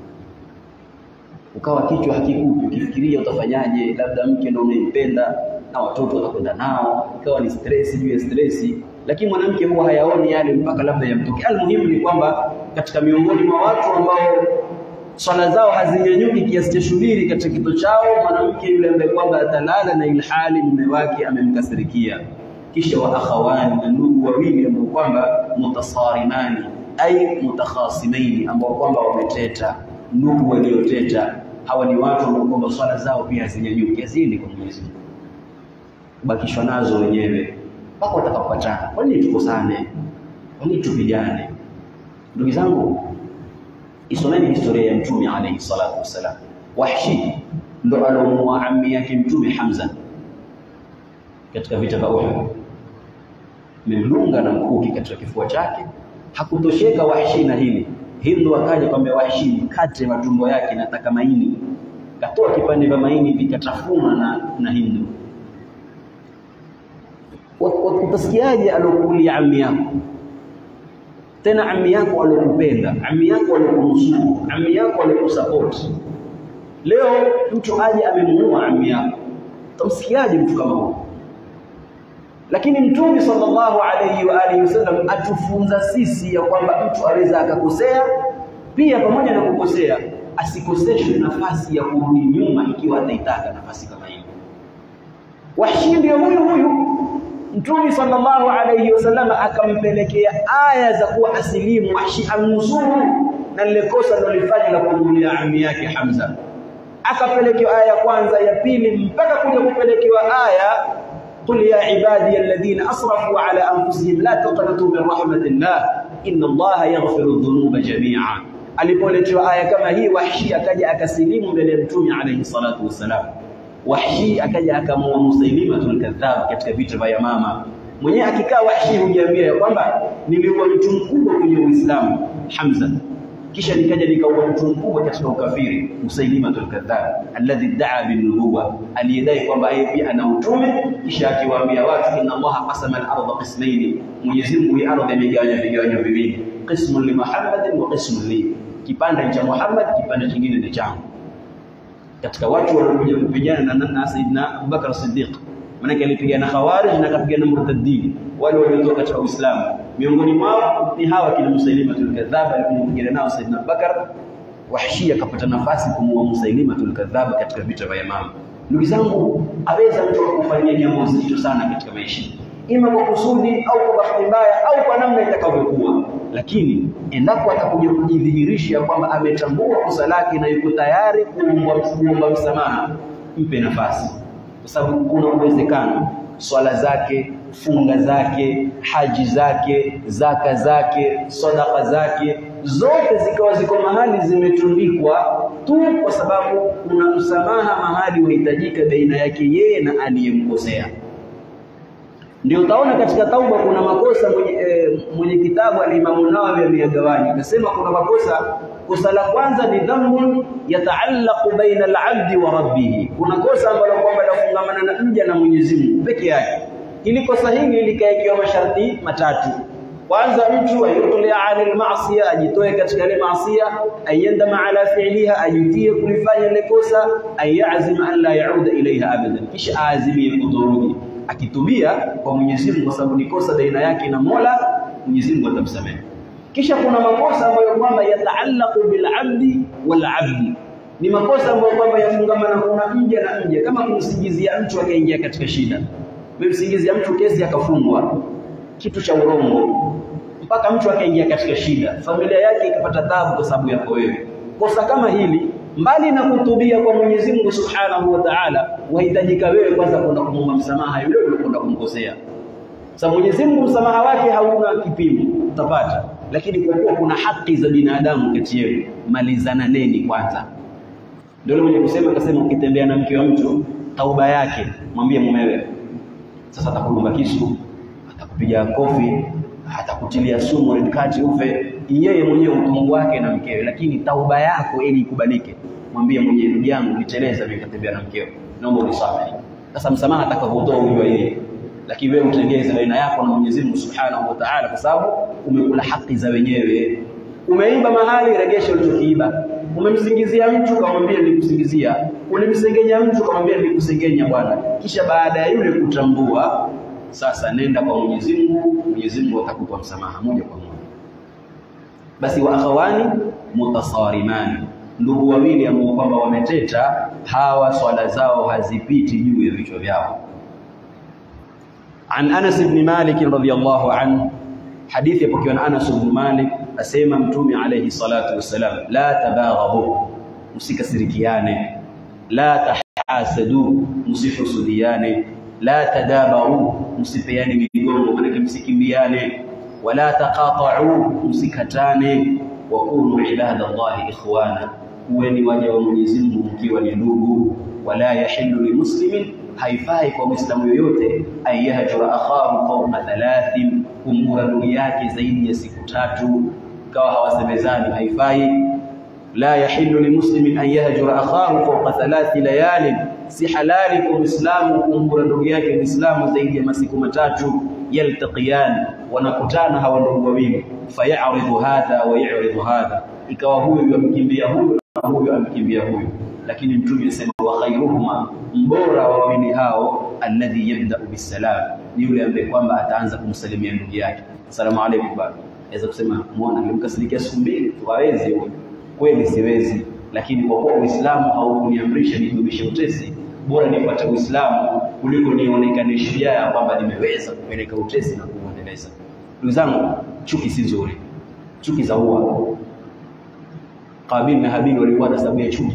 ukawa kichwa hakikupi ukifikiria utafanyaje labda mke ndio unampenda na watoto watakwenda nao ikawa ni stress juu ya stress lakini mwanamke huwa hayaoni yale mpaka labda yamtokee almuhimu ni kwamba katika miongoni mwa watu ambao swala zao hazinyanyuki kiasi cha shubiri katika kito chao mwanamke yule ambaye kwamba atalala na ilhali mume wake amemkasirikia kisha wa akhawani na ndugu wawili ambao kwamba mutasarimani ai mutakhasimaini ambao kwamba wameteta ndugu walioteta hawa ni watu ambao kwamba swala zao pia hazinyanyuki hazini kwa Mwenyezi Mungu bakishwa nazo wenyewe mpaka watakapopatana kwa nini tukosane kwa nini tupigane ndugu zangu isomeni historia ya mtume alayhi salatu wassalam wahshi ndo alomuua ammi yake mtume Hamza katika vita vya Uhud memlunga na mkuki katika kifua chake hakutosheka wahshi na hili Hindu akaja kwambia wahshi mkate matumbo yake nataka maini katoa kipande vya maini vikatafuna na, na Hindu utasikiaje alokulia ammi yako tena ammi yako alokupenda ammi yako alokunusuru ammi yako alokusupport leo mtu aje amemuua ammi yako utamsikiaje mtu kama huyo lakini mtume sallallahu alayhi wa alihi wasallam atufunza sisi ya kwamba mtu aweza akakosea pia pamoja na kukosea asikoseshwe nafasi ya kurudi nyuma ikiwa ataitaka nafasi kama hiyo wahshi ndio huyu huyu Mtume sallallahu alayhi wasallam akampelekea aya za kuwa asilimu Wahshi amnusuru na lile kosa alilofanya la kumulia ammi yake Hamza. Akapelekewa aya ya kwanza, ya pili mpaka kuja kupelekewa aya qul ya ibadi alladhina asrafu ala anfusihim la taqnatu min rahmatillah inna Allaha yaghfiru dhunuba jami'a. Alipoletewa aya kama hii Wahshi akaja akasilimu mbele ya Mtume alayhi salatu wassalam. Wahshi akaja akamua Musailimatul Kadhab katika vita vya Yamama. Mwenyewe akikaa Wahshi hujiambia ya kwamba niliua mtu mkubwa kwenye Uislamu Hamza, kisha nikaja nikaua mtu mkubwa katika ukafiri Musailimatul Kadhab alladhi daa binubuwa, aliyedai kwamba yeye pia ana utume, kisha akiwaambia watu inna Allaha qasama al-ardha qismaini, Mwenyezi Mungu hii ardhi amegawanya vigawanyo viwili, qismun li Muhammadin wa qismun li, kipande cha Muhammad, kipande kingine ni changu katika watu waliokuja kupigana na, na Saidina Abubakar Siddiq manake alipigana Khawarij na akapigana murtaddin wale waliotoka katika Uislamu miongoni mwao ni hawa kina Musailimatul Kadhab alipigana nao Saidina Abubakar Wahshi akapata nafasi kumuua Musailimatul Kadhab katika vita vya Yamama ndugu zangu aweza mtu kufanyia jambo zito sana katika maisha ima kwa kusudi au kwa bahati mbaya au kwa namna itakavyokuwa lakini endapo atakuja kujidhihirisha kwamba ametambua kosa lake na yuko tayari kuomba msamaha, mpe nafasi, kwa sababu kuna uwezekano swala zake, funga zake, haji zake, zaka zake, sadaka zake zote zikawa ziko mahali zimetundikwa tu kwa sababu kuna msamaha mahali unahitajika baina yake yeye na aliyemkosea. Ndio utaona katika tauba kuna makosa mwenye, e, mwenye kitabu alimamu Nawawi ameyagawanya. Akasema kuna makosa, kosa la kwanza ni dhanbun yataallaqu baina al-abdi wa rabbih. Kuna kosa ambalo kwamba lafungamana na mja na Mwenyezi Mungu peke yake. Hili kosa hili likaekiwa masharti matatu. Kwanza mtu ayutlia anil maasiya, ajitoe katika ile maasiya, ayandama ala fi'liha, ajutie kulifanya ile kosa, ayazima an la yauda ilaiha abadan, kisha aazimie kutorudi akitubia kwa Mwenyezi Mungu kwa sababu ni kosa baina yake na Mola, Mwenyezi Mungu atamsamehe. Kisha kuna makosa ambayo kwamba yataallaqu bil abdi wal abdi, ni makosa ambayo kwamba yafungamana kuna mja na mja, kama kumsingizia mtu akaingia katika shida. Umemsingizia mtu kesi akafungwa, kitu cha urongo, mpaka mtu akaingia katika shida, familia yake ikapata taabu kwa sababu yako wewe. Kosa kama hili mbali na kutubia kwa Mwenyezi Mungu Subhanahu wa Ta'ala, wahitajika wewe kwanza kwenda kumwomba msamaha yule uliyokwenda kumkosea. Sasa Mwenyezi Mungu msamaha wake hauna kipimo, utapata. Lakini kwa kuwa kuna haki za binadamu kati yenu, malizananeni kwanza. Ndio yule mwenye kusema akasema, ukitembea na mke wa mtu tauba yake, mwambie mumewe, Sasa atakudunga kisu, atakupiga kofi, atakutilia sumu red card ufe, yeye mwenyewe utungu wake na mkewe, lakini tauba yako ili ikubalike, mwambie mwenyewe, ndugu yangu, niteleza mimi nikatembea na mkeo, naomba unisamehe. Sasa msamaha atakavyotoa ujua yeye, lakini wewe utengeze baina yako na Mwenyezi Mungu Subhanahu wa Ta'ala, kwa sababu umekula haki za wenyewe. Umeiba mahali, regesha ulichokiiba. Umemsingizia mtu, kamwambia nilikusingizia. Ulimsengenya mtu, kamwambia nilikusengenya bwana. Kisha baada ya yule kutambua, sasa nenda kwa Mwenyezi Mungu, Mwenyezi Mungu atakupa msamaha moja kwa moja. Basi wa akhawani mutasarimani, ndugu wawili ambao kwamba wameteta, hawa swala zao hazipiti juu ya vichwa vyao. An Anas ibn Malik radhiyallahu anhu, hadithi yapokewa na Anas ibn Malik asema Mtume alayhi salatu wassalam, la tabaghabu, msikasirikiane, la tahasadu, msihusudiane, la tadabaru, msipeane migongo, manake msikimbiane, wala taqata'u, msikatane, wa kunu ibadallahi ikhwana, kuweni waja wa Mwenyezi Mungu mkiwa ni ndugu, wala yahillu limuslimin haifai kwa Muislamu yoyote ayahjura akhahu fawqa thalathin, kumgura ndugu yake zaidi ya siku tatu, kawa hawasemezani, haifai. La yahillu limuslimin an yahjura akhahu fawqa thalathi layalin, si halali kwa Muislamu kumgura ndugu yake Muislamu zaidi ya masiku matatu. Yaltaqiyan, wanakutana hawa ndugu wawili, fayaridhu hadha wa yaridhu hadha, ikawa huyu amkimbia huyu na huyu amkimbia huyu lakini mtume anasema wa khairuhuma, mbora wa wawili hao, alladhi yabda'u bisalam, ni yule ambaye kwamba ataanza kumsalimia ndugu yake, asalamu alaykum baba. Aweza kusema muona, nilimkasirikia siku mbili tu, hawezi huyo. Kweli siwezi, lakini kwa kuwa Uislamu haukuniamrisha nidumishe utesi, bora nipate Uislamu kuliko nionekane shujaa kwamba nimeweza kupeleka utesi na kuuendeleza. Ndugu zangu, chuki si nzuri, chuki za ua. Kabil na Habil walikuwa na sababu ya chuki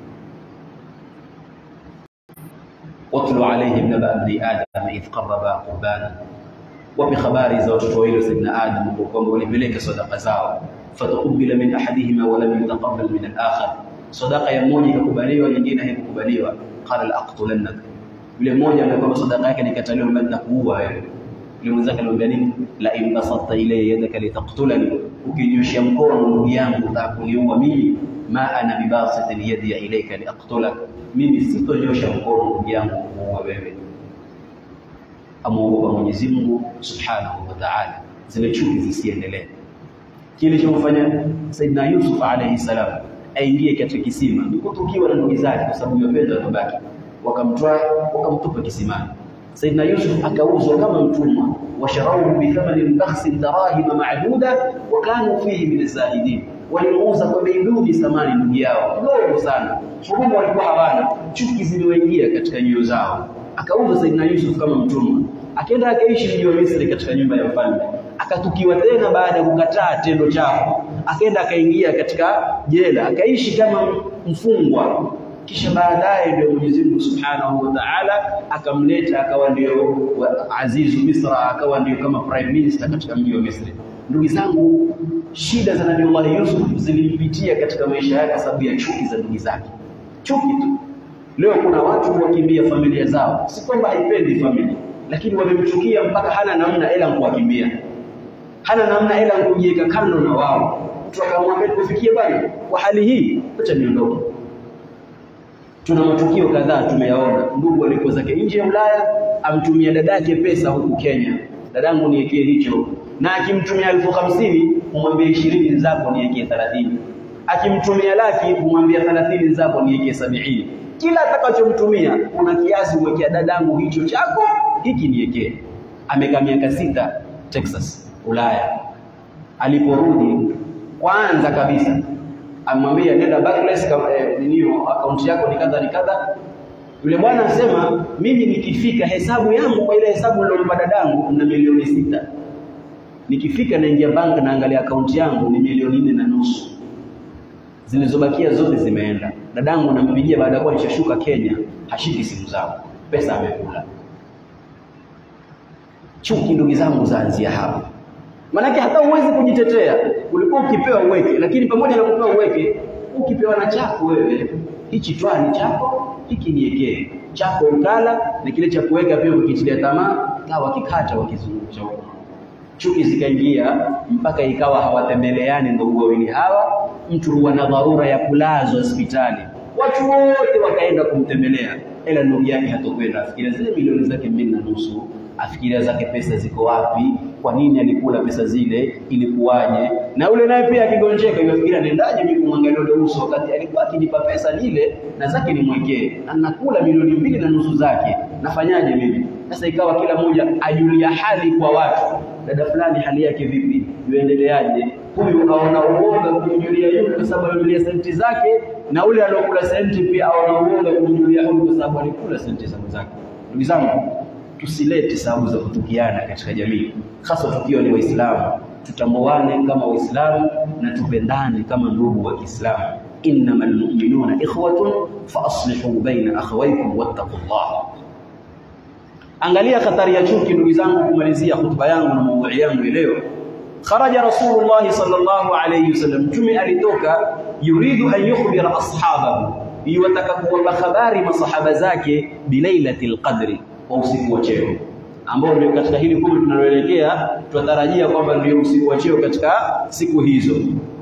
watlu alaihim naba bni adam idh qarraba qurbana, wapi habari za watoto wawili Sayyidina Adam kwa kwamba walipeleka sadaka zao, fatukubila min ahadihima wa lam yutaqabbal min al-akhar, sadaka ya mmoja ikakubaliwa, nyingine haikukubaliwa. Qala la-aqtulannak, yule mmoja ambaye kwamba sadaka yake nikataliwa, mbona nakuua wewe. Yule mwenzake alimwambia nini? La in basatta ilayya yadaka litaqtulani, ukinyoshia mkono ndugu yangu utakuniua mimi. Ma ana bibasitin yadi ilayka liaqtulak mimi sitonyosha mkono ndugu yangu kuua wewe. Amuogopa Mwenyezi Mungu Subhanahu wa Ta'ala, zile chuki zisiendelee. Kilichomfanya Saidina Yusuf alayhi salam aingie katika kisima ni kutukiwa na ndugu zake, kwa sababu wapenda wabaki, wakamtoa wakamtupa kisimani. Saidina Yusuf akauzwa kama mtumwa, washarauhu bithamanin bakhsin darahima ma'duda wa kanu fihi min zahidin walimuuza kwa bei duni thamani ndugu yao kidogo sana. Huruma walikuwa hawana, chuki ziliwaingia katika nyoyo zao. Akauza Saidina Yusuf kama mtumwa, akaenda akaishi mji wa Misri katika nyumba ya mfalme, akatukiwa tena baada ya kukataa tendo chafu, akaenda akaingia katika jela, akaishi kama mfungwa. Kisha baadaye ndio Mwenyezi Mungu Subhanahu wa Ta'ala akamleta akawa ndio azizu Misra, akawa ndio kama prime minister katika mji wa Misri. Ndugu zangu, shida za Nabii Yusuf zilimpitia katika maisha yake sababu ya chuki za ndugu zake, chuki tu. Leo kuna watu wakimbia familia zao, si kwamba haipendi familia, lakini wamemchukia mpaka hana namna ila kuwakimbia, hana namna ila kujiweka kando na wao. Mtu akamwambia kufikia bali kwa hali hii, acha niondoke. Tuna matukio kadhaa tumeyaona, ndugu alikuwa zake nje ya Ulaya, amtumia dadake pesa huku Kenya, dadangu niwekee hicho na akimtumia elfu hamsini umwambie ishirini zako niwekee thelathini. Akimtumia laki umwambie thelathini zako niwekee sabini. Kila atakachomtumia kuna kiasi uwekea dadangu, hicho chako hiki niwekee. Amekaa miaka sita Texas, Ulaya. Aliporudi kwanza kabisa amwambia nenda Barclays, eh, ninio akaunti yako ni kadha ni kadha. Yule bwana anasema mimi nikifika hesabu yangu kwa ile hesabu nilompa dadangu na milioni sita nikifika naingia bank naangalia akaunti yangu ni milioni nne na nusu, zilizobakia zote zimeenda. Dadangu nampigia baada ya kuwa nishashuka Kenya, hashiki simu zangu, pesa amekula. Chuki ndugu zangu zaanzia hapa, maanake hata huwezi kujitetea. Ulikuwa ukipewa uweke, lakini pamoja na kupewa uweke, ukipewa na chako wewe, hichi twaa ni chako, hiki niekee chako ukala na kile cha kuweka pia ukitilia tamaa kawa kikata wakizungusha huko chuki zikaingia mpaka ikawa hawatembeleani ndugu wawili hawa mtu huwa na dharura ya kulazwa hospitali watu wote wakaenda kumtembelea ila ndugu yake hatokwenda afikiria zile milioni zake mbili na nusu afikiria zake pesa ziko wapi kwa nini alikula pesa zile ilikuwaje na yule naye pia akigonjeka inafikiria nendaje mimi kumwangalia ule uso wakati alikuwa akinipa pesa nile na zake nimwekee na nakula milioni mbili na nusu zake nafanyaje mimi sasa ikawa kila mmoja ajulia hali kwa watu dada fulani hali yake vipi yuendeleaje huyu aona uoga kumjulia yule kwa sababu amejulia senti zake na ule aliokula senti pia aona uoga kumjulia huyu kwa sababu alikula senti za mwenzake ndugu zangu tusilete sababu za kutukiana katika jamii hasa tukiwa ni waislamu tutambuane kama waislamu na tupendane kama ndugu wa Kiislamu innamal mu'minuna ikhwatun fa aslihu baina akhawaykum wattaqullah angalia hatari ya chuki ndugu zangu kumalizia hutuba yangu na maudhui yangu leo kharaja rasulullah sallallahu alayhi wasallam mtume alitoka yuridu an yukhbira ashabahu yuwataka kuwapa habari masahaba zake bilailatil qadri kwa usiku wa cheo ambao ndio katika hili kumi tunaloelekea tunatarajia kwamba ndio usiku wa cheo katika siku hizo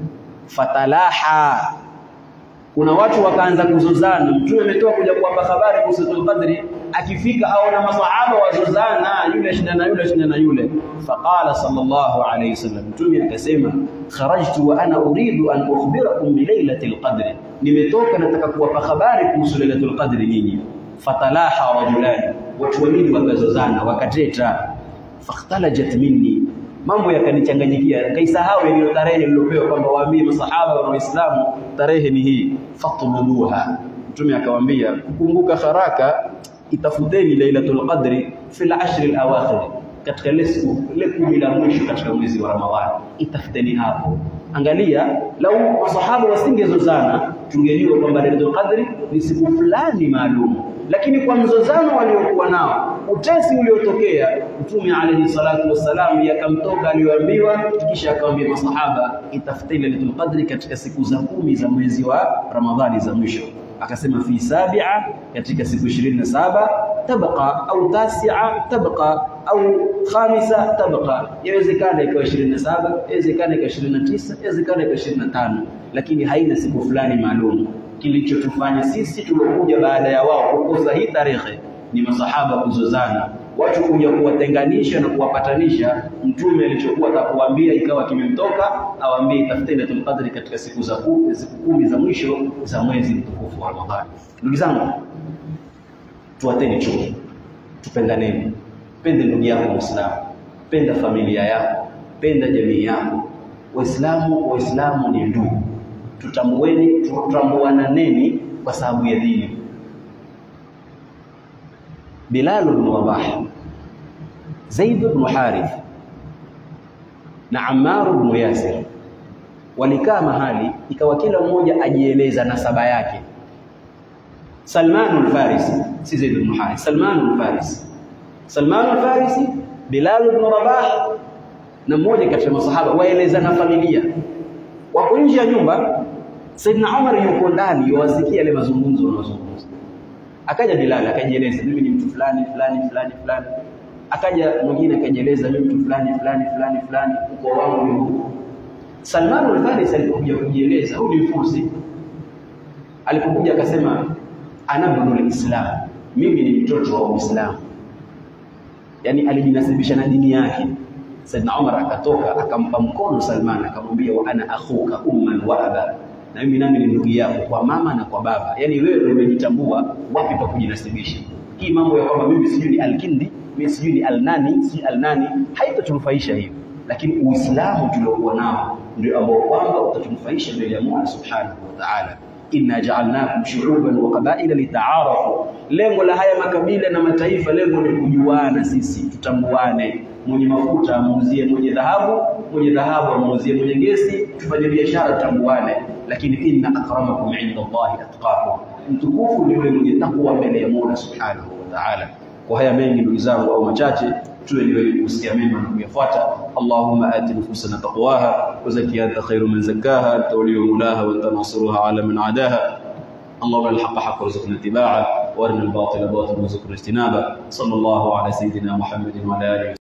fatalaha kuna watu wakaanza kuzozana mtume ametoka kuja kuwapa habari kuhusu qadri akifika aona masahaba wazozana yule shinda na yule shinda na yule faqala sallallahu alayhi wasallam mtume akasema kharajtu wa ana uridu an ukhbirakum bi lailatil qadri nimetoka nataka kuwapa habari kuhusu lailatul qadri nyinyi fatalaha rajulani watu wawili wakazozana wakateta fakhtalajat minni mambo yakanichanganyikia kaisahau ile tarehe niliyopewa kwamba waambie masahaba wa Waislamu tarehe ni hii fatuluha mtume akawaambia kumbuka haraka itafuteni lailatul qadri fil ashr al awakhir katika ile siku ile kumi la mwisho katika mwezi wa Ramadhani itafuteni hapo angalia lau masahaba wasingezozana tungejua kwamba lailatul qadri ni siku fulani maalum lakini kwa mzozano waliokuwa nao utesi uliotokea mtume alayhi salatu wassalam yakamtoka aliyoambiwa kisha akamwambia masahaba itafuteni lailatul qadri katika siku za kumi za mwezi wa Ramadhani za mwisho akasema fi sabia katika siku 27 tabqa au tasia tabqa au khamisa tabqa yawezekana ikawa 27 yawezekana ikawa 29 yawezekana ikawa 25 lakini haina siku fulani maalum kilichotufanya sisi tuliokuja baada ya wao kukosa hii tarehe ni masahaba kuzozana watu kuja kuwatenganisha na kuwapatanisha mtume alichokuwa atakuambia ikawa kimemtoka awaambie tafuteni Lailatul Qadri katika siku za kumi siku kumi za mwisho za mwezi mtukufu wa Ramadhani ndugu zangu tuwateni chuki tupendaneni pende ndugu yako Muislamu penda familia yako penda jamii yako waislamu waislamu ni ndugu tutambueni tutambuananeni kwa sababu ya dini Bilal ibn Rabah Zaid ibn Harith na Ammar ibn Yasir walikaa mahali ikawa kila mmoja ajieleza nasaba yake Salman al-Farisi si Zaid ibn Harith Salman al-Farisi Salman al-Farisi Bilal ibn Rabah na mmoja katika masahaba waeleza na familia wako nje ya nyumba Saidna Umar yuko ndani yuwasikia yale mazungumzo wanazungumza akaja Bilal akajieleza mimi ni mtu fulani fulani fulani fulani akaja mwingine akajieleza mimi mtu fulani fulani fulani fulani ukoo wangu ni huu Salman al-Farisi alipokuja kujieleza huyu ni mfusi alipokuja akasema ana ibnul Islam mimi ni mtoto wa Uislamu yani alijinasibisha na dini yake Saidna Umar akatoka akampa mkono Salman akamwambia wa ana akhuka umman wa aba na mimi nami ni ndugu yako kwa mama na kwa baba yani wewe ndio umejitambua wapi pa kujinasibisha hii mambo ya kwamba mimi sijui ni alkindi mimi sijui ni alnani si alnani haitatunufaisha hiyo lakini uislamu tuliokuwa nao ndio ambao kwamba utatunufaisha mbele ya Mungu subhanahu wa ta'ala inna ja'alnakum shu'uban wa qabaila litaarafu lengo la haya makabila na mataifa lengo ni kujuana sisi tutambuane mwenye mafuta amuuzie mwenye dhahabu mwenye dhahabu amuuzie mwenye gesi tufanye biashara tutambuane lakini inna akramakum inda Allahi atqakum mtukufu ni yule mwenye takwa mbele ya Mola subhanahu wa ta'ala kwa haya mengi ndugu zangu au machache tuwe ni wenye kusikia mema na kuyafuata Allahumma ati nufusana taqwaha wa zakkiha anta khairu man zakkaha anta waliyyu mulaha wa anta nasiruha ala man adaha اللهم ارنا الحق حقا وارزقنا اتباعه وارنا الباطل باطلا وارزقنا اجتنابه صلى الله على سيدنا محمد وعلى اله